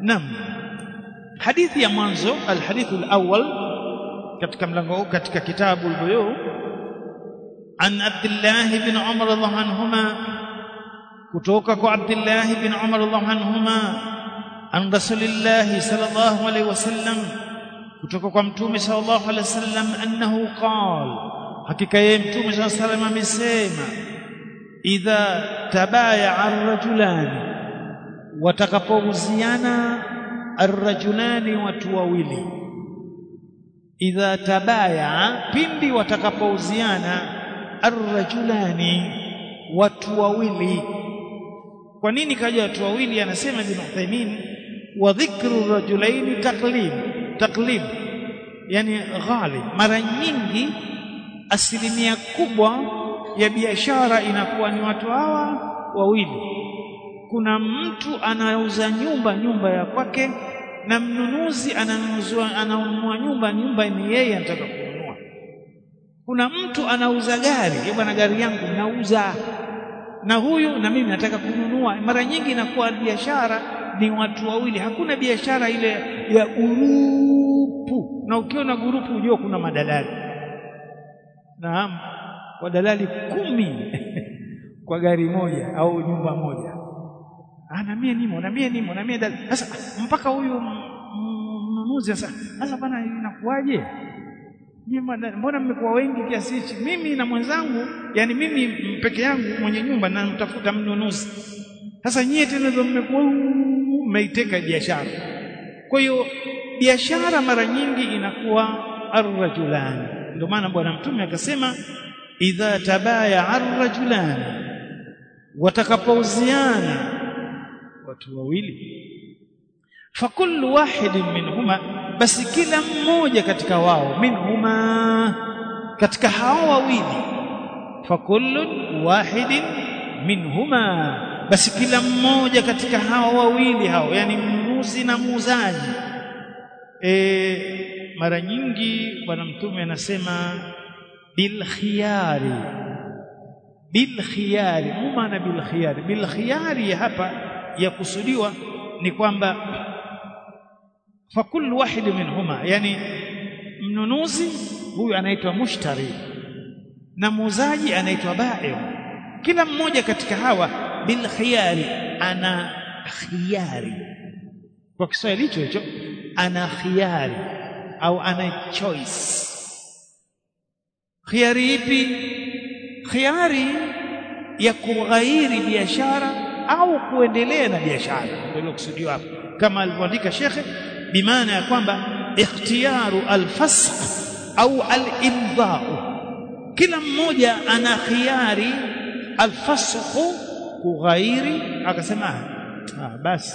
Naam. Hadithi ya mwanzo alhadithu alawwal katika mlango huu katika kitabu al-buyu an Abdullah ibn Umar radhiallahu anhuma kutoka kwa Abdullah ibn Umar radhiallahu anhuma an Rasulillah sallallahu alaihi wasallam kutoka kwa mtume sallallahu alaihi wasallam annahu qala hakika yeye mtume sallallahu alaihi wasallam amesema idha tabaya ar-rajulani watakapouziana arrajulani watu wawili idha tabaya pindi watakapouziana arrajulani watu wawili kwa nini kaja watu wawili anasema ibn Uthaymeen wa dhikru rajulaini taqlib taqlib yani ghalib mara nyingi asilimia kubwa ya biashara inakuwa ni watu hawa wawili kuna mtu anauza nyumba nyumba ya kwake na mnunuzi ananunua ananunua nyumba nyumba ni yeye anataka kununua kuna mtu anauza gari bwana gari yangu nauza na huyu na mimi nataka kununua mara nyingi inakuwa biashara ni watu wawili hakuna biashara ile ya gurupu na ukiona gurupu ujue kuna madalali naam wadalali kumi kwa gari moja au nyumba moja ah na mie nimo na mie nimo na mie sasa mpaka huyu mnunuzi sasa sasa bana inakuwaje mbona mmekuwa wengi kiasi hichi mimi na mwenzangu yani mimi peke yangu mwenye nyumba na mtafuta mnunuzi sasa nyie tena ndio mmekuwa mmeiteka biashara kwa hiyo biashara mara nyingi inakuwa arrajulani ndio maana bwana mtume akasema idha tabaya arrajulani watakapouziana watu wawili fakullu wahidin minhuma basi kila mmoja katika wao minhuma katika hao wawili fakullu wahidin minhuma basi kila mmoja katika hao wawili hao yani mnunuzi na muuzaji e, mara nyingi bwana mtume anasema bil khiyari bil khiyari maana bil khiyari bil khiyari hapa yakusudiwa ni kwamba fakullu wahid minhuma yani mnunuzi huyu anaitwa mushtari na muuzaji anaitwa bai kila mmoja katika hawa bil khiyari ana khiyari kwa Kiswahili hicho hicho ana khiyari au ana choice khiyari ipi khiyari ya kughairi biashara au kuendelea na biashara ndio kusudiwa hapo kama alivyoandika shekhe bimaana ya kwamba ikhtiyaru alfasq au alimdha'u kila mmoja ana khiyari alfasq kughairi akasema ah basi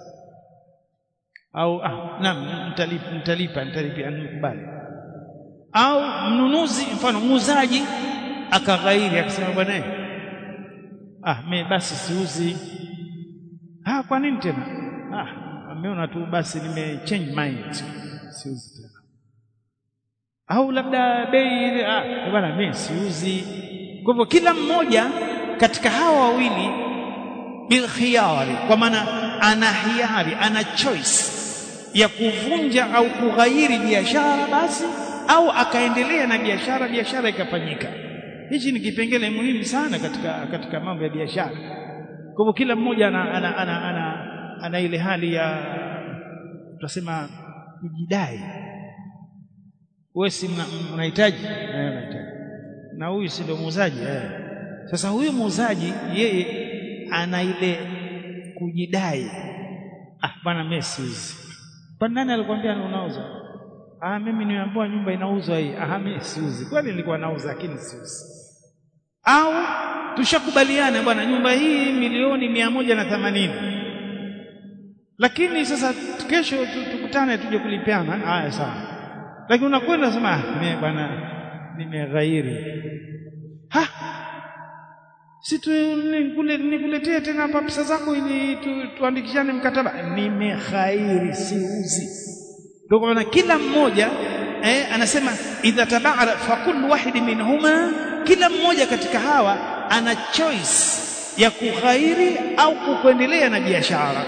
au ah naam mtalipa mtalipa mtalipa anikubali au mnunuzi mfano muuzaji akaghairi akasema bwana ah mimi basi siuzi ah kwa nini tena ah ameona tu basi nime change mind siuzi tena au labda bei ile ah bwana mimi siuzi kwa hivyo kila mmoja katika hawa wawili bil khiyari kwa maana ana hiari ana choice ya kuvunja au kughairi biashara basi au akaendelea na biashara biashara ikafanyika hichi ni kipengele muhimu sana katika katika mambo ya biashara kwa hivyo kila mmoja ana ana, ana, ana, ana ile hali ya tutasema kujidai wewe si unahitaji eh unahitaji na huyu si ndio muuzaji eh sasa huyu muuzaji yeye ana ile kujidai ah bwana Messi hizi kwa nani alikwambia unauza ah mimi nimeambiwa nyumba inauzwa hii ah mimi siuzi kwani nilikuwa nauza lakini siuzi au tushakubaliana bwana nyumba hii milioni mia moja na themanini lakini sasa kesho tukutane tuje kulipiana haya sawa lakini unakwenda sema mimi bwana nimeghairi ha si tu nikuletee tena hapa pesa zako ili tu, tuandikishane mkataba nimeghairi siuzi ndio maana kila mmoja eh, anasema idha tabara fa kullu wahid minhuma kila mmoja katika hawa ana choice ya kughairi au kuendelea na biashara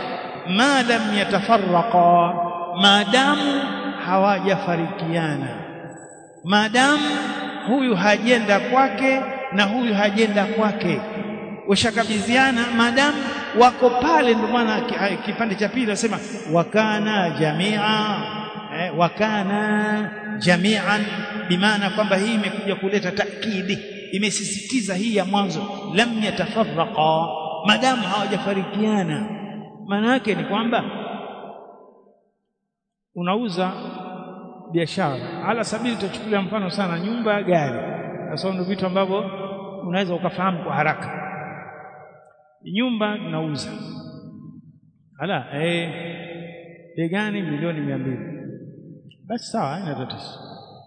ma lam yatafarraqa maadamu hawajafarikiana maadamu huyu hajenda kwake na huyu hajenda kwake washakabidhiana maadamu wako pale ndio maana kipande cha pili nasema wakana jamia eh, wakana jamian bimaana kwamba hii imekuja kuleta takidi imesisitiza hii ya mwanzo lam yatafarraqa maadamu hawajafarikiana maana yake ni kwamba unauza biashara ala sabili tutachukulia mfano sana nyumba gari sasa ndio vitu ambavyo unaweza ukafahamu kwa haraka nyumba tunauza ala eh bei gani milioni mia mbili basi sawa haina tatizo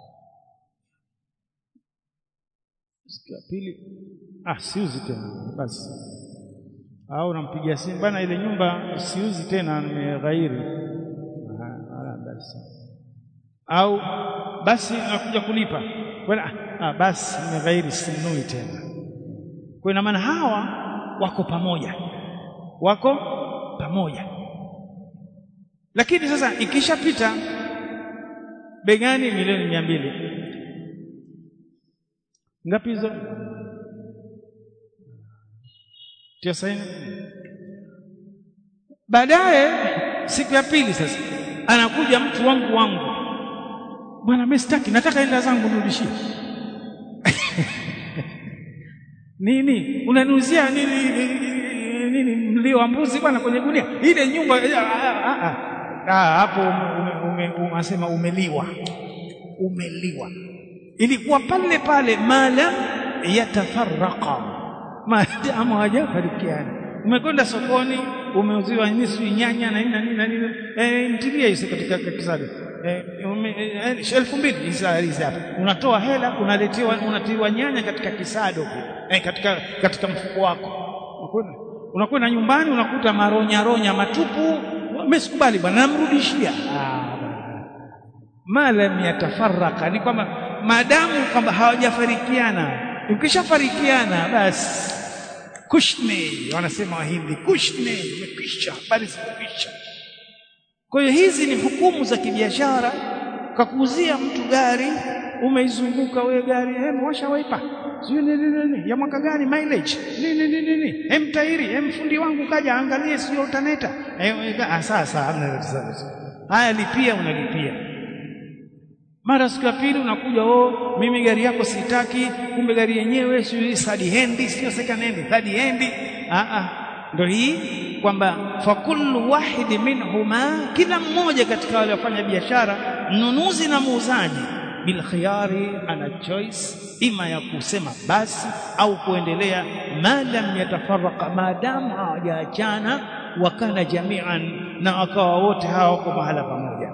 siku ya pili ah siuzi tena basi au nampigia simu bana ile nyumba siuzi tena nimeghairi basi au basi nakuja kulipa bwana ah basi nimeghairi sinunui tena kwa ina maana hawa wako pamoja wako pamoja lakini sasa ikishapita begani milioni mia mbili ngapi hizo tia saini baadaye siku ya pili sasa anakuja mtu wangu wangu bwana mimi sitaki nataka hela zangu nirudishie nini unaniuzia nini nini mlio wa mbuzi bwana kwenye gunia ile nyumba hapo unasema umeliwa umeliwa ilikuwa pale pale mala yatafarraqa maadamu hawajafarikiana umekwenda sokoni umeuziwa nusu nyanya na nini na nini na nini eh mtilia hizo katika kisado eh elfu mbili hizi hapa unatoa hela unaletewa unatiwa nyanya katika kisado eh, katika katika mfuko wako unakwenda unakwenda nyumbani unakuta maronya ronya matupu umesikubali bwana namrudishia ah malam yatafarraka ni kwamba maadamu kwamba hawajafarikiana ukishafarikiana basi kushne wanasema wahindi kushne imekwisha habari zimekwisha kwa hiyo hizi ni hukumu za kibiashara kakuuzia mtu gari umeizunguka wewe gari hem washa wiper sio nini nini ya mwaka gani mileage nini nini nini hem tairi hem fundi wangu kaja angalie sio utaneta eh sasa hamna haya lipia unalipia mara siku ya pili unakuja oh mimi gari yako sitaki kumbe gari yenyewe sio third hand sio second hand third hand ah ah ndio hii kwamba fa kullu wahid minhuma kila mmoja katika wale wafanya biashara mnunuzi na muuzaji bil khiyari ana choice ima ya kusema basi au kuendelea madam yatafaraka maadamu hawajaachana wakana jamian na wakawa wote hawa wako mahala pamoja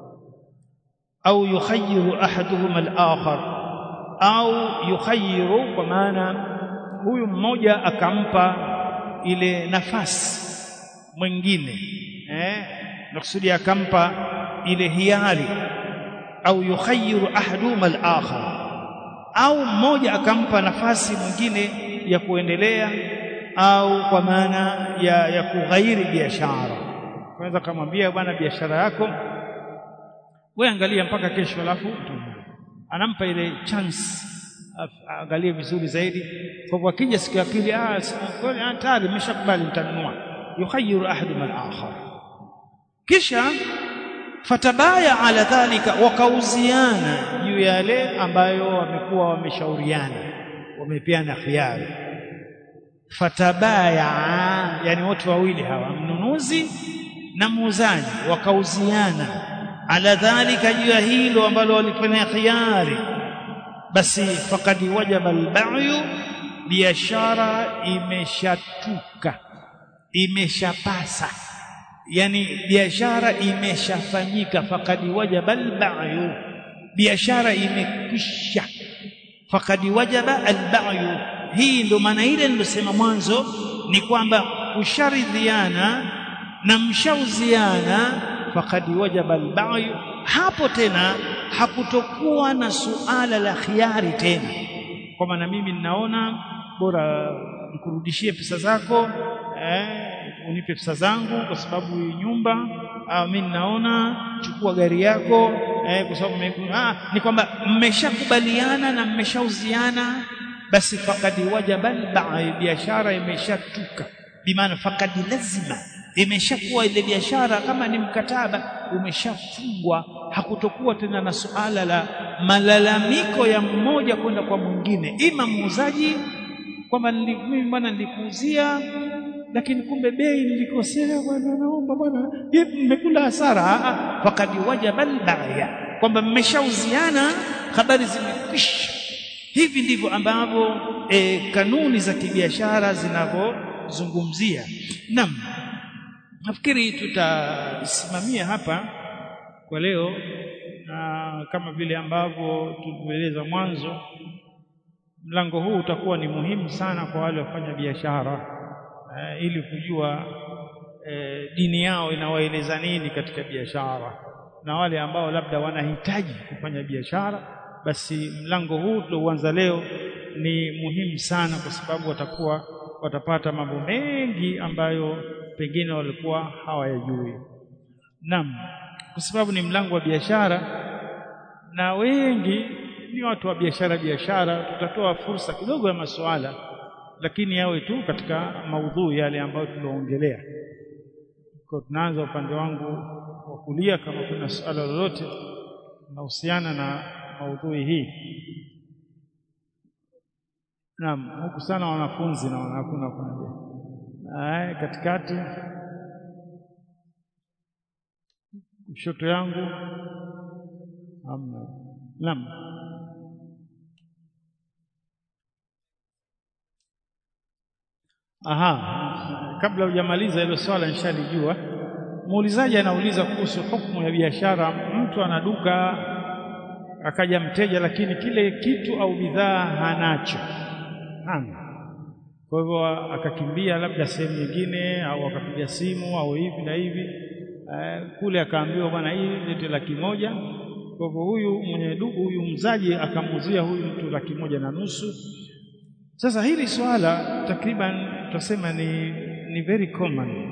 au yukhayyiru ahaduhuma al-akhar au yukhayyiru kwa maana huyu mmoja akampa ile nafasi mwingine eh nakusudi akampa ile hiari au yukhayyiru ahaduhuma al-akhar au mmoja akampa nafasi mwingine ya kuendelea au kwa maana ya, ya kughairi biashara kwanza kamwambia bwana biashara yako wewe angalia mpaka kesho alafu anampa ile chance angalie vizuri zaidi kwa hivyo akija siku ya pili ah kweli tayari nimeshakubali nitanunua yukhayyiru ahadum al-akhar kisha fatabaya ala dhalika wakauziana juu ya yale ambayo wamekuwa wameshauriana wamepeana khiari fatabaya yani wote wawili hawa mnunuzi na muuzaji wakauziana ala dhalika juu ya hilo ambalo walifanya khiari basi faqad wajaba al-ba'yu biashara imeshatuka imeshapasa yani biashara imeshafanyika faqad wajaba al-ba'yu biashara imekwisha faqad wajaba al-ba'yu hii ndo maana ile nilosema mwanzo ni kwamba usharidhiana na mshauziana faqad wajaba al-ba'yu hapo tena hakutokuwa na suala la khiari tena kwa maana mimi ninaona bora nikurudishie pesa zako eh, unipe pesa zangu kwa sababu hii nyumba au mimi naona chukua gari yako eh, kwa sababu ah, ni kwamba mmeshakubaliana na mmeshauziana basi fakadi wajaba al biashara imeshatuka bimaana fakadi lazima imeshakuwa ile biashara kama ni mkataba umeshafungwa hakutokuwa tena na suala la malalamiko ya mmoja kwenda kwa mwingine ima muuzaji kwamba mimi bwana nilikuuzia lakini kumbe bei nilikosea bwana naomba bwana mmekula hasara fakadi wajaba al kwamba mmeshauziana habari zimekwisha hivi ndivyo ambavyo e, kanuni za kibiashara zinavyozungumzia naam nafikiri tutasimamia hapa kwa leo na kama vile ambavyo tulivyoeleza mwanzo mlango huu utakuwa ni muhimu sana kwa wale wafanya biashara e, ili kujua e, dini yao inawaeleza nini katika biashara na wale ambao labda wanahitaji kufanya biashara basi mlango huu tulouanza leo ni muhimu sana kwa sababu watakuwa watapata mambo mengi ambayo pengine walikuwa hawayajui. Naam, kwa sababu ni mlango wa biashara na wengi ni watu wa biashara biashara, tutatoa fursa kidogo ya masuala, lakini yawe tu katika maudhui yale ambayo tulioongelea. Kwa tunaanza upande wangu wa kulia, kama kuna suala lolote linahusiana na maudhui hii. Naam, huku sana wanafunzi na hakuna kunaja. Aya, katikati kushoto yangu hamna. Naam. Aha, kabla hujamaliza hilo swala nishalijua. Muulizaji anauliza kuhusu hukumu ya biashara. Mtu ana duka akaja mteja, lakini kile kitu au bidhaa hanacho, hana. Kwa hivyo akakimbia labda sehemu nyingine, au akapiga simu au hivi na hivi eh, kule akaambiwa, bwana, hii lete laki moja. Kwa hivyo huyu mwenye duka, huyu mzaji akamuuzia huyu mtu laki moja na nusu. Sasa hili swala takriban tutasema ni, ni very common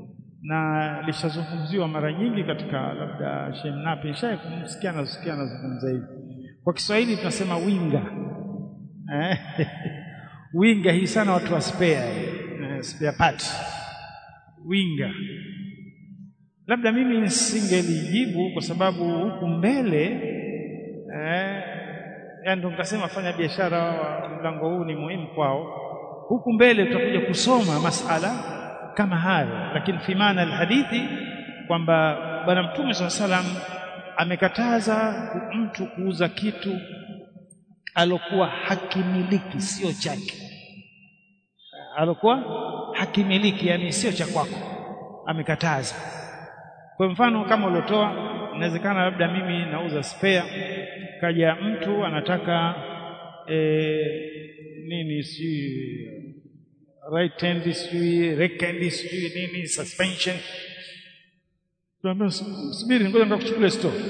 na lishazungumziwa mara nyingi katika labda Shemnapi shaye kumsikia nasikia anazungumza hivi. Kwa Kiswahili tunasema winga eh? winga hii sana watu wa spare eh, spare part winga. Labda mimi nisingelijibu kwa sababu huku mbele eh, yani ndo nikasema fanya biashara wa mlango huu ni muhimu kwao. Huku mbele tutakuja kusoma masala kama hayo, lakini fi maana alhadithi kwamba Bwana Mtume swalla salam amekataza mtu kuuza kitu alokuwa hakimiliki, sio chake, alokuwa hakimiliki, yani sio cha kwako, amekataza. Kwa mfano kama uliotoa, inawezekana labda mimi nauza spare, kaja mtu anataka e, nini si right hand sijui rear hand sijui nini suspension, tuambia subiri, ngoja nikakuchukulia store.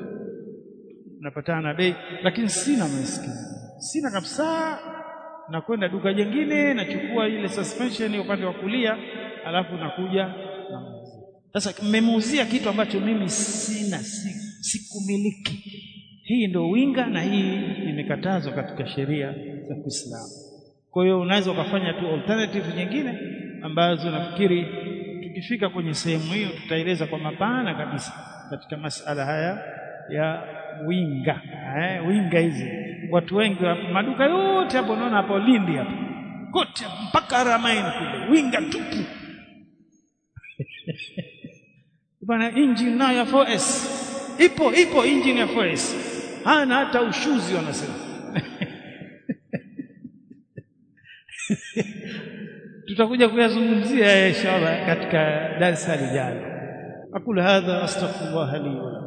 Napatana na bei, lakini sina maskini, sina kabisa. Nakwenda duka jingine, nachukua ile suspension upande wa kulia, alafu nakuja namuuzia. Sasa mmemuuzia kitu ambacho mimi sina, sikumiliki. Hii ndio winga, na hii imekatazwa katika sheria za Kiislamu. Kwa hiyo unaweza ukafanya tu alternative nyingine ambazo nafikiri tukifika kwenye sehemu hiyo tutaeleza kwa mapana kabisa katika masala haya ya winga eh, winga hizi watu wengi maduka yote hapo unaona hapo Lindi hapo kote mpaka Ramaini kule winga tupu bana. Engine nayo ya 4S ipo ipo, engine ya 4S hana hata ushuzi wanasema tutakuja kuyazungumzia inshallah katika darasa lijalo. aqulu hadha astaghfirullah li wa